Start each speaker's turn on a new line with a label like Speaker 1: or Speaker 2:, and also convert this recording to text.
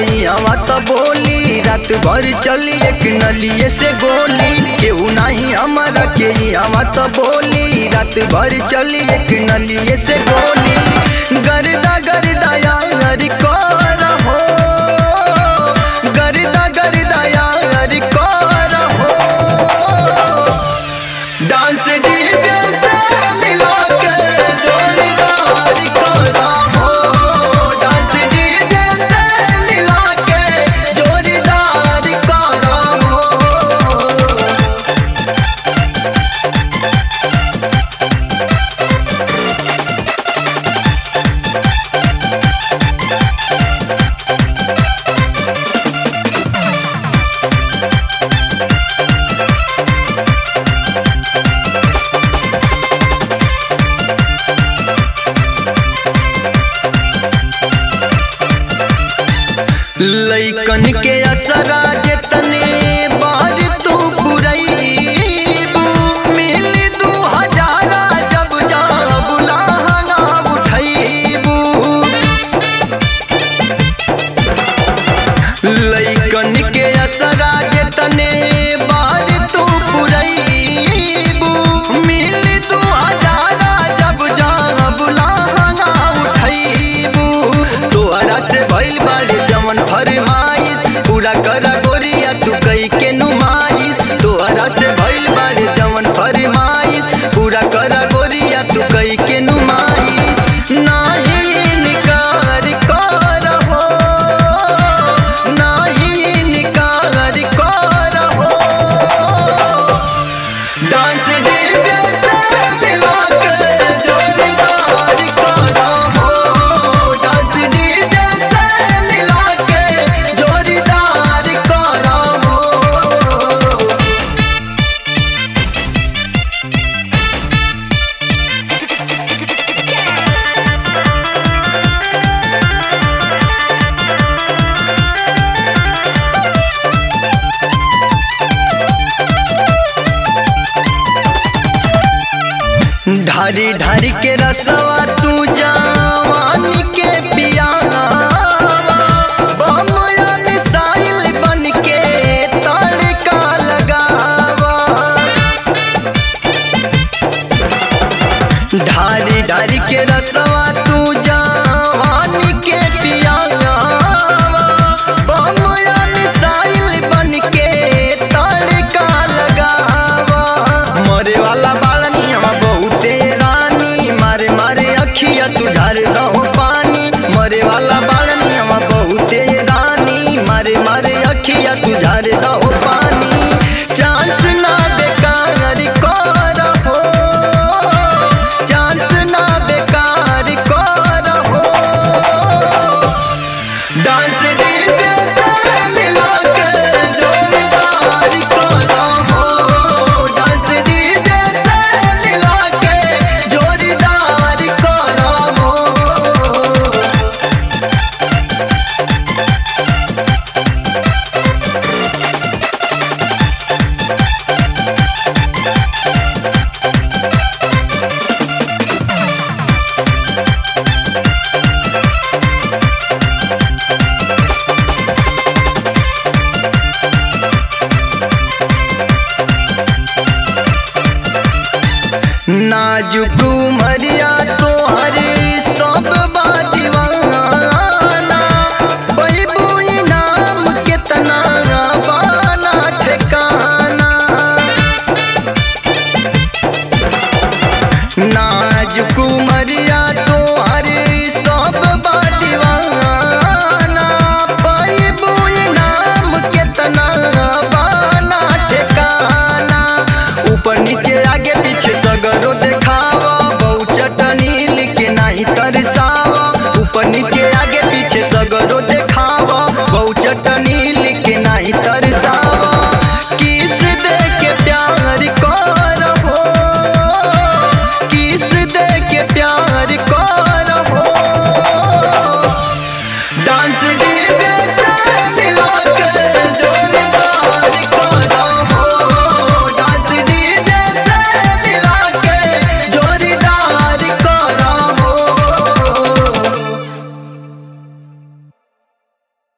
Speaker 1: हवा तो बोली रात भर चली एक नलिए से गोली केहू नहीं हमारा के हवा तो बोली रात भर चली एक नलिए से गोली गर्दा गर्दा यार कर हो गर्दा गर्दा यार कर हो डांस डीजे से मिला के जोरदार करा हो डांस डीजे से मिला के जोरदार करा हो लैकन के असरा जतने बार तू पुरैबू मिल दू हजारा जब जा बुलाहना उठैबू लैकन के असरा जतने बार तू पुरैबू मिल दू हजारा जब जा बुलाहना उठैबू तोहरा से भइल बाड़े जवन फरमाइश पूरा कर गोरिया तू कई के नुमाइश तोहरा से भइल बाड़े जवन फरमाइश पूरा कर गोरिया तू कई के नुमाइश नाही इनकार कर हो नाही इनकार कर हो डांस डीजे से मिला के जोरदार करा हो डांस डीजे से मिला के जोरदार करा हो ढारी ढारी के रसवा तू जवानी के पियावा बमया मिसाइल बन के तड़का लगावा ढारी ढारी के रसवा तू जवानी के पियावा बमया मिसाइल बन के तड़का लगावा मरे वाला बाड़नी हम बहुते रानी मारे मारे अखिया तू झार दहो पानी मरे वाला बाड़नी हम बहुते रानी मारे मारे अखिया तू झार दहो पानी चांस ना बेकार कर हो चांस ना बेकार कर हो डांस डीजे से मिला के जोरदार करा हो डांस डीजे से मिला के जोरदार करा हो नाजुक मरिया